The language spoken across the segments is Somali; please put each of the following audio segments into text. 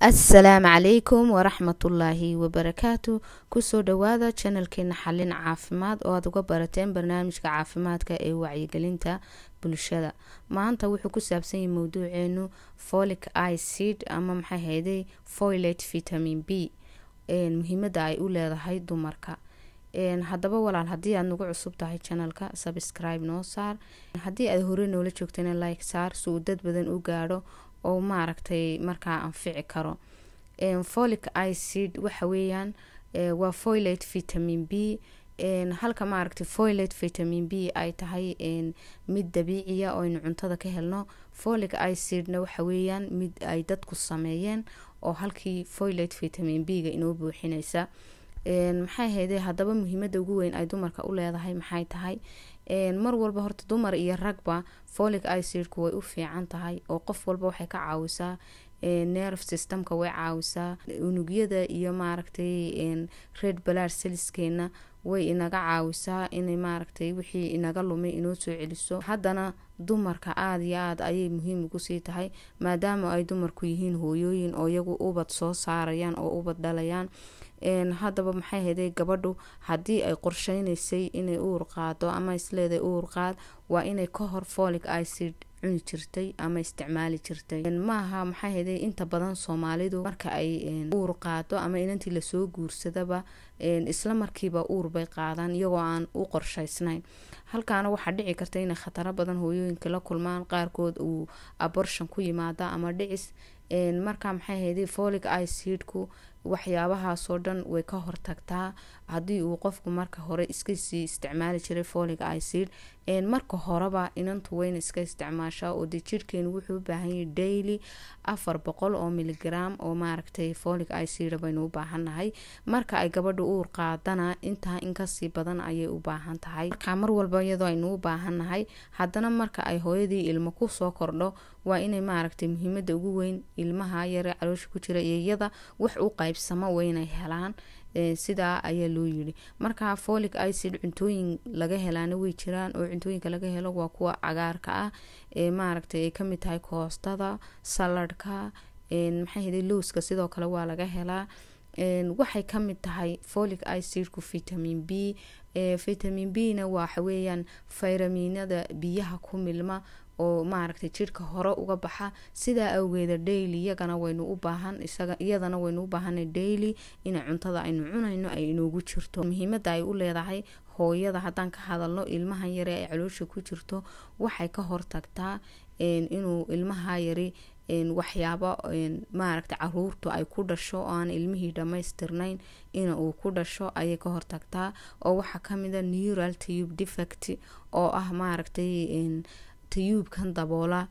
assalaamu calaykum waraxmatullaahi wabarakaatu kusoo dhawaada janalkeena xalin caafimaad oo aada uga barateen barnaamijka caafimaadka ee wacyigelinta bulshada maanta wuxuu ku saabsan yahay mowduuceenu folic icid ama maxay hayday foilate vitamin b muhiimada ay u leedahay dumarka haddaba walaal haddii aad nagu cusub tahay janalka subscribe noo saar haddii aad hore noola joogtana like saar si uu dad badan u gaadho oo maaragtay markaa anfici karo folic icid waxa weeyaan waa foilate vitamin b halka maaragtay foilate vitamin b ay tahay mid dabiiciya oo aynu cuntada ka helno folic icidna waxa weeyaan mid ay dadku sameeyeen oo halkii foilate vitamin b ga inoo buuxinaysa maxay hayde haddaba muhiimada ugu weyn ay dumarka u leedahay maxay tahay mar walba horta dumar iyo ragba folic icidku way u fiican tahay oo qof walba waxay ka caawisaa nerve systemka way caawisaa unugyada iyo maaragtay red blood cellskeena way inaga caawisaa inay maaragtay wixii inaga lumay inoo soo celiso haddana dumarka aada iyo aada ayay muhiim ugu sii tahay maadaama ay dumarku yihiin hooyooyin oo iyagu ubad soo saarayaan oo ubad dhalayaan haddaba maxay hayday gabadhu haddii ay qorsheynaysay inay uur qaado ama isleeday uur qaad waa inay ka hor folic icid cuni jirtay ama isticmaali jirtay maaha maxay hayday inta badan soomaalidu marka ay uur qaado ama inantii lasoo guursadaba isla markiiba uur bay qaadaan iyagoo aan u qorsheysnayn halkaana waxaa dhici karta inay khataro badan hooyooyinka la kulmaan qaarkood uu abortion ku yimaada ama dhicis marka maxay hayday folic icidku waxyaabahaasoo dhan way ka hortagtaa haddii uu qofku marka hore iskasii isticmaali jiray folic icid marka horeba inantu weyna iska isticmaashaa oo dee jirhkeenu wuxuu u baahanyahay daily afar boqol oo miligram oo maaragtay folic icid baynu u baahannahay marka ay gabadha uur qaadana intaa inkasii badan ayay u baahan tahay marka mar walba iyadoo aynu u baahannahay haddana marka ay hooyadii ilmo kusoo kordho waa inay maaragtay muhiimada ugu weyn ilmaha yare caloosha ku jira iyo iyada wax u qaybsamo waynay helaan sidaa ayaa loo yiri marka folic icid cuntooyin laga helaana way jiraan oo cuntooyinka laga helo waa kuwa cagaarka ah ee maaragtay ay kamid tahay koostada saladhka maxay hada lowska sidoo kale waa laga helaa waxay kamid tahay folic icidku vitamin b vitamin b na waxaweeyaan fayraminada biyaha ku milma oo maaragtay jirhka hore uga baxa sidaa awgeeda daily iyagana waynu u baahan iyadana waynu u baahanay daily ina cuntada aynu cunayno ay inoogu jirto muhiimada ay u leedahay hooyada haddaan ka hadalno ilmahan yare ay caloosha ku jirto waxay ka hortagtaa inuu ilmaha yari waxyaabo maaragtay caruurtu ay ku dhasho oo aan ilmihii dhammaystirnayn ina uu ku dhasho ayay ka hortagtaa oo waxaa kamida neural tube defect oo ah maaragtay tayuubkan daboola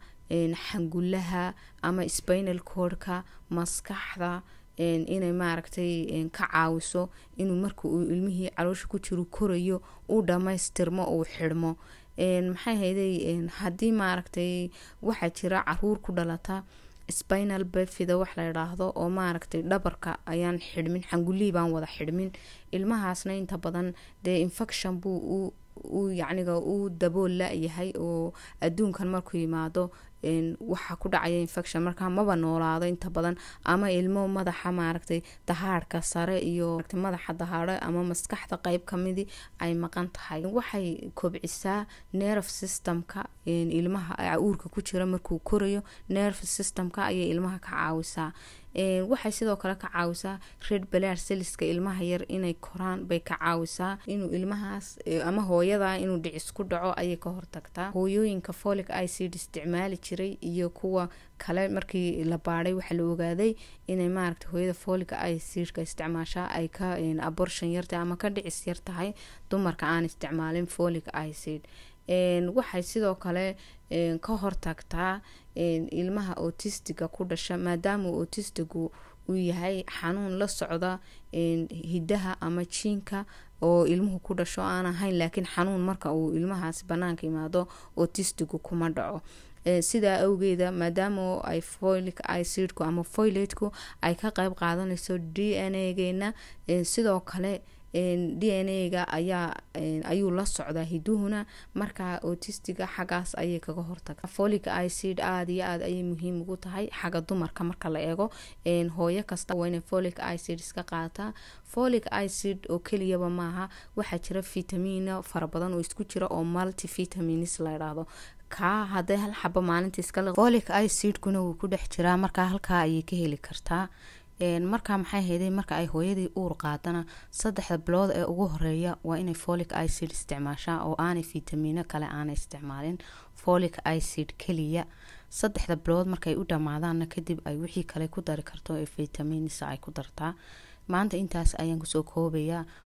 xangulaha ama spinal cordka maskaxda inay maaragtay ka caawiso inuu marka uu ilmihii caloosha ku jiro korayo uu dhammaystirmo uu xidhmo maxay hayday haddii maaragtay waxaa jira caruur ku dhalata spinal befida wax la idhaahdo oo maaragtay dhabarka ayaan xidhmin xangulihii baan wada xidhmin ilmahaasna inta badan dee infection buu u yacniga uu dabool la-yahay oo adduunkan markuu yimaado waxaa ku dhacaya infection markaa maba noolaado inta badan ama ilmo madaxa maaragtay dahaadhka sare iyo madaxa dahaadho ama maskaxda qeyb kamidii ay maqan tahay waxay kobcisaa nerve systemka ilmaha uurka ku jira markuu korayo nerve systemka ayay ilmaha ka caawisaa waxay sidoo kale ka caawisaa red blood cellska ilmaha yar inay koraan bay ka caawisaa inuu ilmahaas ama hooyada inuu dhicis ku dhaco ayay ka hortagtaa hooyooyinka folic icid isticmaali jiray iyo kuwa kale markii la baadhay waxaa la ogaaday inay maaragtay hooyada folic icidka isticmaashaa ay ka abortion yartahay ama ka dhicis yar tahay dumarka aan isticmaalin folic icid waxay sidoo kale ka hortagtaa ilmaha otistiga ku dhasha maadaama otistigu uu yahay xanuun la socda hidaha ama jiinka oo ilmuhu ku dhasho aan ahayn laakiin xanuun marka uu ilmahaasi banaanka imaado otistigu kuma dhaco sidaa awgeeda maadaama ay folic icidku ama foilateku ay ka qeyb qaadanayso d n a geena sidoo kale d n a-ga ayaa ayuu la socdaa hiduhuna markaa otistiga xaggaas ayay kaga hortaga folic icid aada iyo aada ayay muhiim ugu tahay xagga dumarka marka la eego hooyo kasta waa inay folic icid iska qaataa folic icid oo keliyaba maaha waxaa jira vitamina fara badan oo isku jira oo multi vitamins la idhaahdo kaa haday hal xabo maalinta iskale folic icidkuna wuu ku dhex jiraa markaa halkaa ayay ka heli kartaa markaa maxay hayday marka ay hooyadii uur qaadana saddexda bilood ee ugu horeeya waa inay folic icid isticmaashaa oo aanay vitamino kale aanay isticmaalin folic icid keliya saddexda bilood markay u dhamaadaanna kadib ay wixii kale ku dari karto ee vitamins ay ku dartaa maanta intaas ayaan kusoo koobayaa